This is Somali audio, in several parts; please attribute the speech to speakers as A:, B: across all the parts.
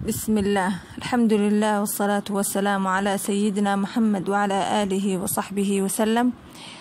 A: بسم الله الحمد لله والصلاة والسلام على سيدنا محمد وعلى آله وصحبه وسلم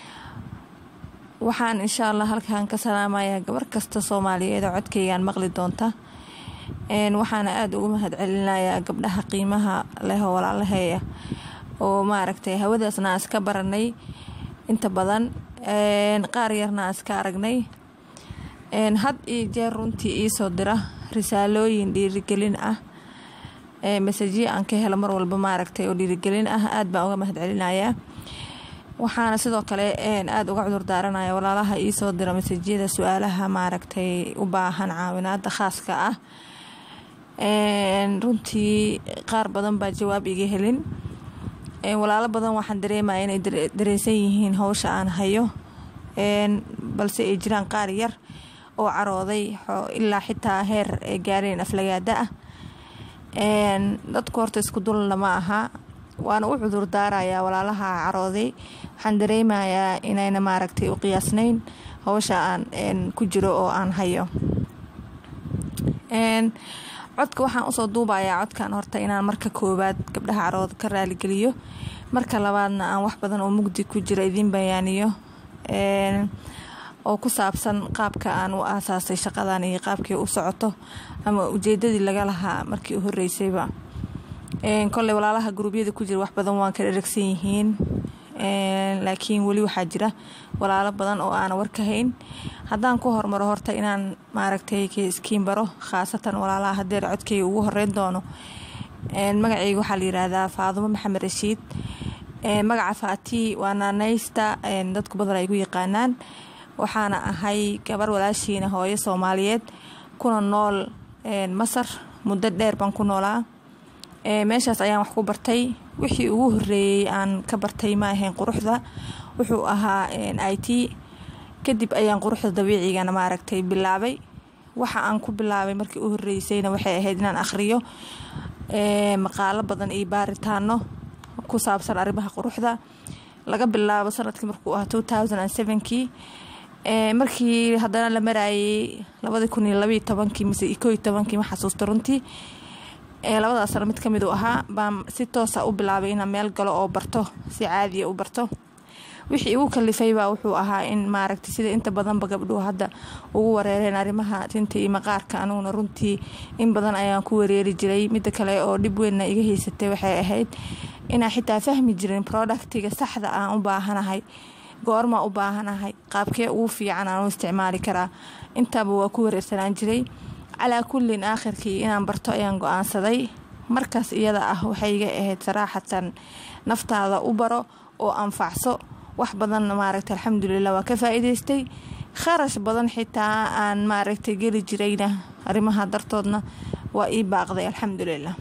A: waxaan insha allah halkan ka salaamayaa gabar kasta soomaaliyeed oo codkaygaan maqli doonta waxaana aada ugu mahad celinayaa gabdhaha qiimaha leh oo walaalaheeya oo maaragtay hawadaasna aan iska baranay inta badan qaar yarna aan iska aragnay had iyo jeer runtii iisoo dira risaalooyin dhiirigelin ah masajyo aan ka helo mar walba maaragtay oo dhiirigelin ah aada baan uga mahad celinayaa waxaana sidoo kale aada uga cudur daaranaya walaalaha iisoo dira masajyada su-aalaha maaragtay u baahan caawinaada khaaska ah runtii qaar badan baa jawaab iga helin walaalo badan waxaan dareemaya inay dareensan yihiin howsha aan hayo balse ay jiraan qaar yar oo carooday ilaa xitaa heer ay gaareen aflagaada ah dadku horta isku dulna ma aha waana u cudur daarayaa walaalaha carooday waxaan dareemayaa inayna maaragtay u qiyaasnayn howsha aan ku jiro oo aan hayo codka waxaan usoo duubayaa codkan horta inaan marka koowaad gabdhaha carooda ka raaligeliyo marka labaadna aan wax badan oo mugdi ku jiro idiin bayaaniyo oo ku saabsan qaabka aan u aasaasay shaqadan iyo qaabkii u socoto ama ujeedadii laga lahaa markii u horeysayba koley walaalaha guruubyada ku jira wax badan waan ka dheragsan yihiin laakiin weli waxaa jira walaalo badan oo aana warka hayn haddaan ku hormaro horta inaan maaragtay iskiin baro khaasatan walaalaha hadeer codkayga ugu horeyn doono magacayga waxaa la yiraahdaa faadumo maxamed rashiid magaca faati waa naanaysta dadku badan ay gu yaqaanaan waxaana ahay gabar walaashiina hooyo soomaaliyeed kuna nool masar muddo dheer baan ku noolaa meeshaas ayaan wax ku bartay wixii ugu horeeyey aan ka bartay ma ahayn quruxda wuxuu ahaa i t kadib ayaan quruxda dabiicigana maaragtay bilaabay waxa aan ku bilaabay markii u horeysayna waxay ahayd inaan akhriyo maqaalo badan iyo baaritaano ku saabsan arrimaha quruxda laga bilaabo sanadkii markuu ahaa two thousand and sevenkii markii haddana la maraayay labadii kun iyo labaiyo tobankii mise koo iyo tobankii ma xasuusta runtii labadaas sano mid kamid uu ahaa baan si toosa u bilaabay inaan meel galo oo barto si caadiya u barto wixii igu kalifaybaa wuxuu ahaa in maaragtay sida inta badanba gabdhuhu hadda ugu wareereen arrimaha tinta iyo maqaarka aniguna runtii in badan ayaan ku wareeri jiray midda kale oo dhib weynna iga haysatay waxay ahayd inaan xitaa fahmi jirin productiga saxda aan u baahanahay goormaa u baahanahay qaabkee ugu fiican aan u isticmaali karaa intaaba waa ku wareersanaan jiray calaa kullin aakhirkii inaan barto ayaan go-aansaday markaas iyada ah waxay iga ahayd saraaxatan naftaada u baro oo anfacso wax badan maaragtay alxamdulilah waa ka faa-iideystay kharash badan xitaa aan maaragtay geli jirayna arrimaha dartoodna waa ii baaqday alxamdulilah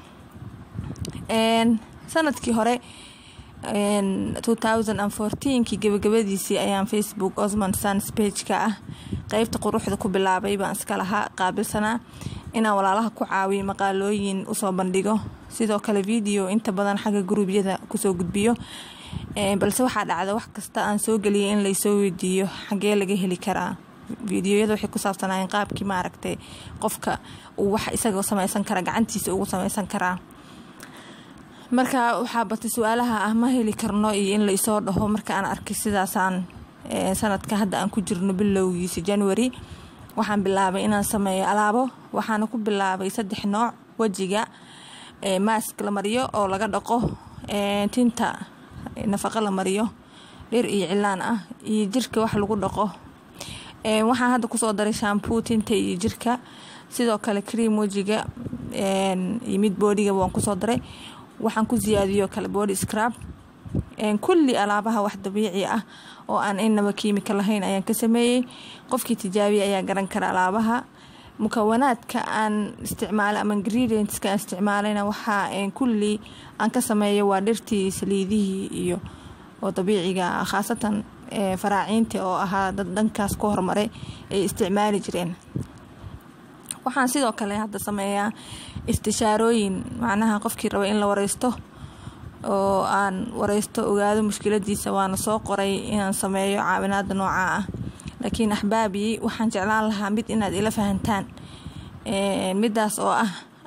A: sanadkii hore two thousand and fourteenkii gabagabadiisii ayaan facebook osman sans bageka ah qeybta quruxda ku bilaabay baan iska lahaa qaabilsanaa inaan walaalaha ku caawiyo maqaalooyin usoo bandhigo sidoo kale video inta badan xagga guruubyada kusoo gudbiyo balse waxaa dhacda wax kasta aan soo geliyay in laysoo weydiiyo xagee laga heli karaa videoyada waxay ku saabsanaayen qaabkii maaragtay qofka uu wax isagoo samaysan kara gacantiisa ugu samaysan karaa marka waxaa batay su-aalaha ah ma heli karno iyo in laisoo dhaho marka aan arkay sidaasaan sanadka hadda aan ku jirno bilowgiisa january waxaan bilaabay inaan sameeyo alaabo waxaana ku bilaabay saddex nooc wejiga maask la mariyo oo laga dhaqo tinta nafaqo la mariyo dhir iyo cilaan ah iyo jirka wax lagu dhaqo waxaan hadda kusoo daray shampuu tinta iyo jirka sidoo kale cream wejiga iyo mid boodhiga waan kusoo daray waxaan ku siyaadiyo kale body scrab kulli alaabaha wax dabiici ah oo aan inaba kiimika lahayn ayaan ka sameeyey qofkii tijaabiya ayaa garan kara alaabaha mukawanaadka aan isticmaala ama ingredientska aan isticmaalayna waxaa kulli aan ka sameeyo waa dhirtii saliidihii iyo oo dabiiciga khaasatan faraaciinta oo ahaa dad dhankaas ku hormaray ay isticmaali jireen waxaan sidoo kale hadda sameeyaa istishaarooyin macnaha qofkii raba in la wareysto oo aan wareysto ogaado mushkiladiisa waana soo qoray inaan sameeyo caawinaada noocaa ah laakiin axbaabii waxaan jeclaan lahaa mid inaad ila fahantaan midaas oo ah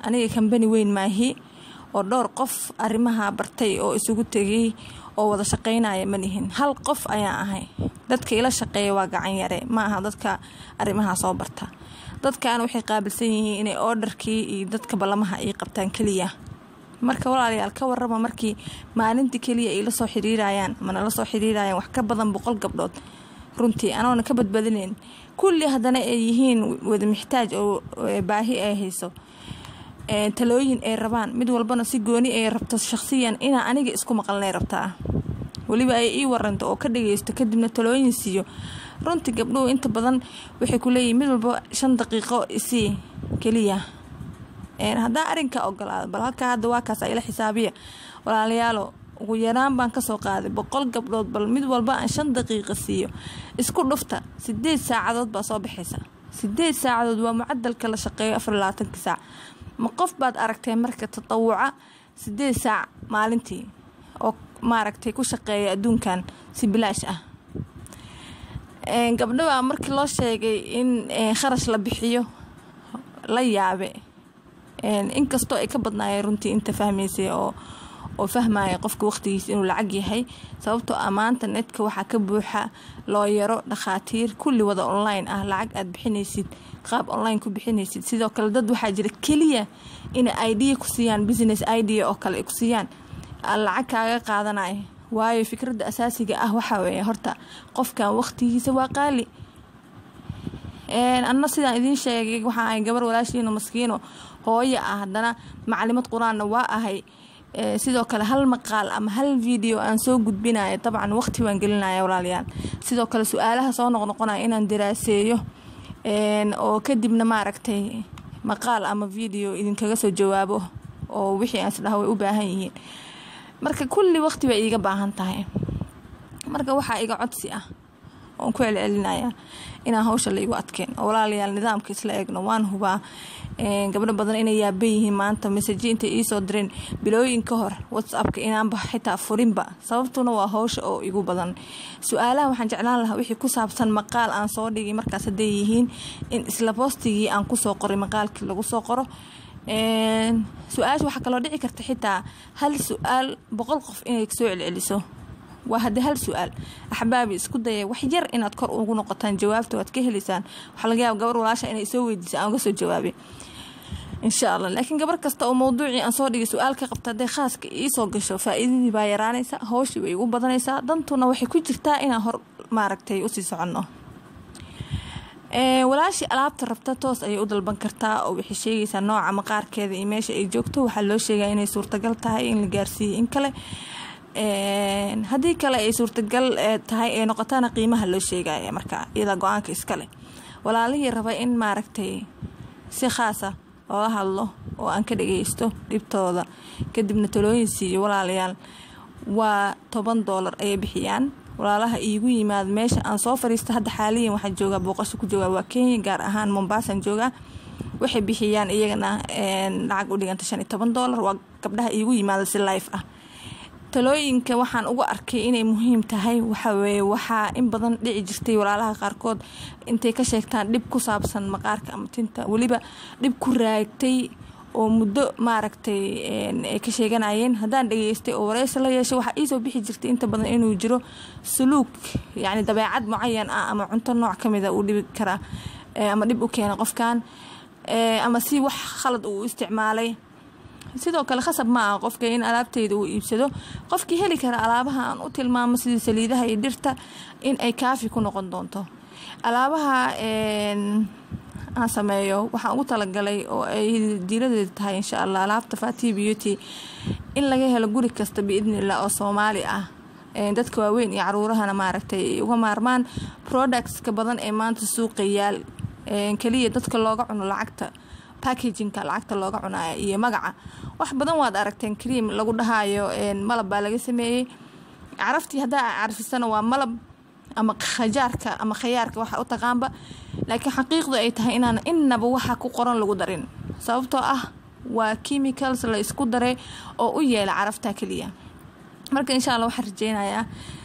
A: aniga kambani weyn maahi oo dhowr qof arrimaha bartay oo isugu tegay oo wada shaqaynaya ma lihin hal qof ayaan ahay dadka ila shaqeeya waa gacan yare ma aha dadka arrimaha soo barta dadkan waxay qaabilsan yihiin inay oodharkii iyo dadka ballamaha ay qabtaan keliya marka walaalayaal ka warrama markii maalintii keliya ay la soo xiriirayaan mana la soo xiriirayaan wax ka badan boqol gabdhood runtii anoona ka badbadinayn kulli haddana ay yihiin wada mixtaaj oo baahi ay hayso talooyin ay rabaan mid walbana si gooni ay rabto shaqsiyan inaa aniga isku maqalnay rabtaa weliba ay ii waranto oo ka dhageysto kadibna talooyin siiyo runtii gabdhuhu inta badan waxay ku leeyihin mid walba shan daqiiqo isii keliya haddaa arrinka ogolaado bal halkaa hadda waa kaas ila xisaabiya walaalayaalo ugu yaraan baan kasoo qaaday boqol gabdhood bal mid walba aan shan daqiiqa siiyo isku dhufta sideed saacadood baa soo baxaysa sideed saacadood waa mucadalka la shaqeeyo afar labaatanki saac ma qof baad aragtee marka tatawuca sideed saac maalintii oo maaragtay ku shaqeeya adduunkan si bilaash ah gabdhabaa markii loo sheegay in kharash la bixiyo la yaabe inkastoo ay ka badnaayeen runtii inta fahmaysay oo oo fahmaya qofka waqtigiisa inuu lacag yahay sababtoo ah maanta netka waxaa ka buuxa looyaro dhakhaatiir kulli wada online ah lacag aad bixinaysid qaab online ku bixinaysid sidoo kale dad waxaa jira keliya inay idea ku siiyaan business idea oo kale ay ku siiyaan lacag kaaga qaadanaya waayo fikradda asaasiga ah waxaa weeye horta qofkan waqtigiisa waa qaali anna sidaan idiin sheegay waxaa ahay gabar walaashiino maskiino hooyo ah haddana macalimad qur-aanna waa ahay sidoo kale hal maqaal ama hal video aan soo gudbinaya dabcan waqti waan gelinaya walaalayaal sidoo kale su-aalaha soo noqnoqonaya inaan daraaseeyo oo kadibna maaragtay maqaal ama video idinkaga soo jawaabo oo wixii aan isdhaha way u baahan yihiin marka kulli waqti bay iiga baahan tahay marka waxaa iga codsi ah oon ku celcelinaya inaan hawsha la igu adkeen oo walaalayaal nidaamka isla eegno waan hubaa gabdho badan inay yaaban yihiin maanta masaji intay iisoo direen bilooyin ka hor whatsappka inaanba xitaa furinba sababtuna waa hawsha oo igu badan su-aalaha waxaan jeclaan lahaa wixii ku saabsan maqaal aan soo dhigay markaas hadday yihiin in isla boostigii aan kusoo qoray maqaalkii lagu soo qoro su-aasha waxaa kaloo dhici karta xitaa hal su-aal boqol qof inay soo celceliso waa haddii hal su-aal axbaabi isku daya wax yar inaad kor ugu noqotaan jawaabta waad ka helaysaan waxaa laga yaaba gabar walaasha inay soo weydiisa aan uga soo jawaabay insha allah laakiin gabar kasta oo mawduucii aan soo dhigay su-aal ka qabta hadday khaaska iisoo gasho faa-iidadii baa yaraanaysa howshii way igu badanaysaa dantuna waxay ku jirtaa inaan hor maaragtay usii soconno walaashii alaabta rabta toos ayay u dalban kartaa oo waxay sheegaysaa nooca maqaarkeeda iyo meesha ay joogto waxaa loo sheegaya inay suurtagal tahay in la gaarsiiyey in kale haddii kale ay suurtagal tahay ay noqotaana qiimaha loo sheegaya marka iyada go-aanka iskale walaalihii raba in maaragtay si khaasa loola hadlo oo aan ka dhageysto dhibtooda kadibna talooyin siiyo walaalayaal waa toban doolar ayay bixiyaan walaalaha iigu yimaada meesha aan soo fariista hadda xaaliyan waxaa joogaa booqasho ku joogaa waa kenya gaar ahaan mombaasan joogaa waxay bixiyaan iyagana lacag u dhiganta shan iyo toban doolar waa gabdhaha iigu yimaada si life ah talooyinka waxaan uga arkay inay muhiim tahay waxaweye waxaa in badan dhici jirtay walaalaha qaarkood intay ka sheegtaan dhib ku saabsan maqaarka ama tinta weliba dhib ku raagtay oo muddo maaragtay ay ka sheeganayeen haddaan dhageystay oo wareysi la yeeshay waxaa iisoo bixi jirtay inta badan inuu jiro suluug yacni dabeecad mucayan ah ama cunto nooc ka mida uu dhibi karaa ama dhib u keena qofkan ama si wax khalad uu isticmaalay sidoo kale khasab ma aha qofka in alaabteyda uu iibsado qofkii heli kara alaabaha aan u tilmaamo sidii saliidaha iyo dhirta in ay kaafi ku noqon doonto alaabaha aan sameeyo waxaan ugu talagalay oo ay diiradeeda tahay insha allah alaabta fati beauty in laga helo guri kasta biidnillah oo soomaali ah dadka waaweyn iyo caruurahana maaragtay ay uga maarmaan productska badan ee maanta suuqa yaal keliya dadka looga cuno lacagta packagingka lacagta looga cunaya iyo magaca wax badan waad aragteen cream lagu dhahayo malab baa laga sameeyey caraftii haddaa carfisana waa malab ama khajaarka ama khayaarka waxa u taqaanba laakiin xaqiiqdu ay tahay inaan innaba waxa ku qoran lagu darin sababtoo ah waa chemicals la isku daray oo u yeela carafta keliya marka insha allah waxaan rajeynayaa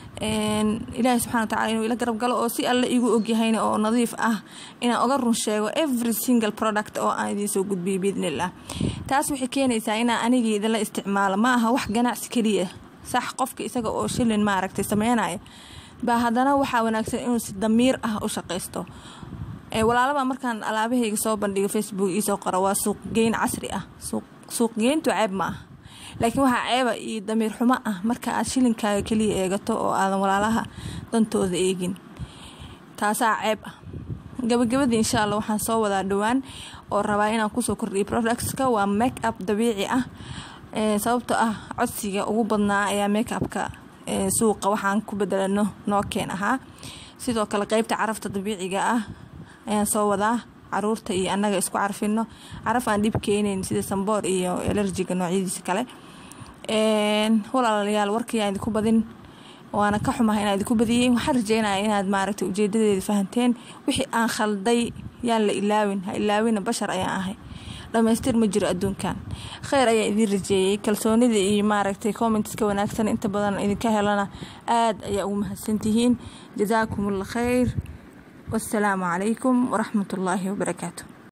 A: ilaahay subxana watacala inuu ila garab galo oo si alle igu ogyahayna oo nadiif ah inaan oga run sheego every single product oo aan idiin soo gudbiyo biidnillah taas waxay keenaysaa inaan anigii idinla isticmaalo ma aha wax ganacsi keliya sax qofka isaga oo shilin maaragtay sameynaya baa haddana waxaa wanaagsan inuu si damiir ah u shaqaysto walaalaba markaan alaabahayga soo bandhigo facebook iisoo qoro waa suuqgeyn casri ah suuqgeyntu ceeb ma ah laakiin waxaa ceeba iyo damiir xumo ah marka aad shilinkaaga keliya eegato oo aadan walaalaha dantooda eegin taasaa ceeb ah gabagabadii insha alla waxaan soo wadaa dhowaan oo rabaa inaan kusoo kordhiyo productska waa make up dabiici ah sababtoo ah codsiga ugu badnaa ayaa make upka suuqa waxaan ku bedelano nookeen ahaa sidoo kale qeybta carafta dabiiciga ah ayaan soo wadaa caruurta iyo annaga isku carfino caraf aan dhib keenayn sida samboor iyo elerjiga noocyadiisa kale walaalayaal warkayaan idinku badin waana ka xumaha inaan idinku badiyey waxaan rajeynaya inaad maaragtay ujeedadeeda fahanteen wixii aan khalday yaan la ilaawin ha ilaawina bashar ayaan ahay dhamaystir ma jiro adduunkan kheyr ayaan idiin rajeeyey kalsoonida iyo maaragtay commentska wanaagsan inta badan idinka helana aada ayaa ugu mahadsantihiin jasaakum allah kheyr wassalaamu calaykum waraxmat ullaahi wabarakaatu